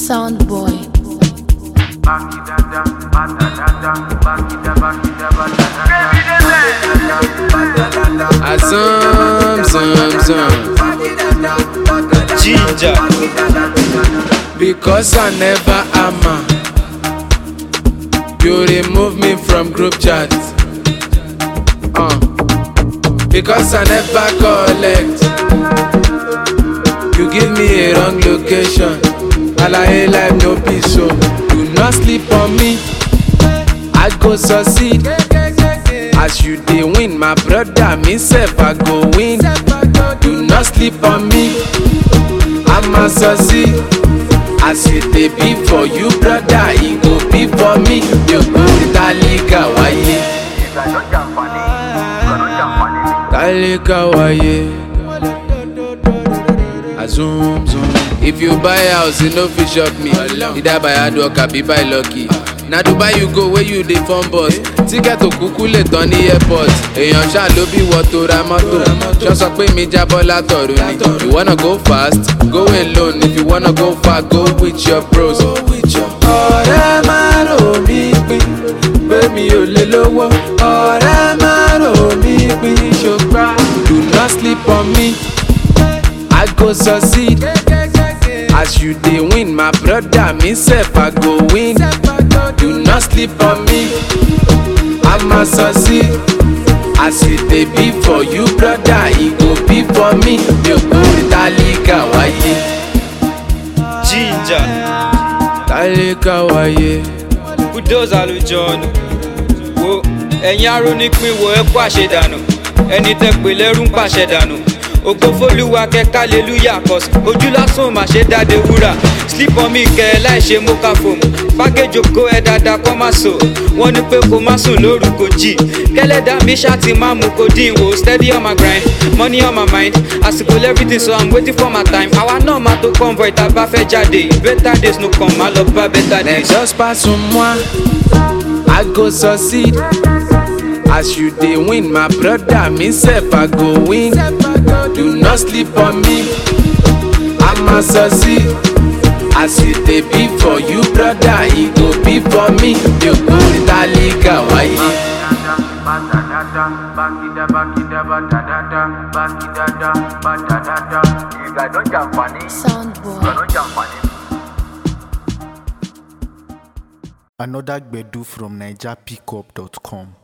Sound boy. Azam, zam, zam. Ginger. Because I never ama. You remove me from group chat. Uh. Because I never collect. You give me a wrong location. Alaye life no peace so. Do not sleep on me. I go succeed. As you dey win, my brother, me sef I go win. Do not sleep on me. I'm a succeed. As it dey be for you, brother, e go be for me. Yòókù tálíkà wáyé. Tálíkà wáyé. Azum zum. If you buy house, you no fit shop me. Either by hard work abi by lucky. Na Dubai you go where you dey form bus. Tíkẹ́ẹ̀tì òkúkú lè tán ní airport. Èèyàn ṣáà ló bí wọ́n tó ra mọ́tò. Ṣọ́ sọ pé mi jábọ́ látọ̀run ni. You wanna go fast? Go alone. If you wanna go far, go with your bros. Ọ̀rẹ́ máa rò mí pin, pé mi ò lè lówó. Ọ̀rẹ́ máa rò mí pin, ṣùgbọ́n. Do not sleep on me. I go succeed. As you dey win, my brother, me sef I go win. Do not sleep on me. I'ma succeed. As it dey be for you, brother, e go be for me. Yòókù tálíkà wáyé. Ginger. Tálíkà wáyé. Bulldozer ló jọ ọ̀nà. Wo ẹ̀yin arónípin wo ẹ kó àṣedànù. Ẹni tẹ́ pé lẹ́rú ń pàṣẹ dànù. Ògo fólúwa kẹ́kẹ́ hallelujah cause ojú lásán mà ṣe dáde wúrà. Sleep on me kẹ́ ẹ láì ṣe mocha foam. Pákéjì ògo ẹ dáadáa kọ́ má so. Wọ́n ní pé kó má sùn lóru kò jì. Kẹ́lẹ́dà mi ṣáàtì máa mú kó dín wò. Steady on my grind, money on my mind. Àsìkò everything so I'm waiting for my time. Àwa náà máa tó convoy tá a bá fẹ́ jáde. Better days no come, má lọ bá better Then days. just pass on moi, I go succeed. As you dey win, my brother, me sef I go win. Do not sleep on me, I'ma succeed. As it dey be for you, brother, e go be for me. Yòókù tálíkà wáyé. Sound boy. Another Gbedu from NigerPickup.com.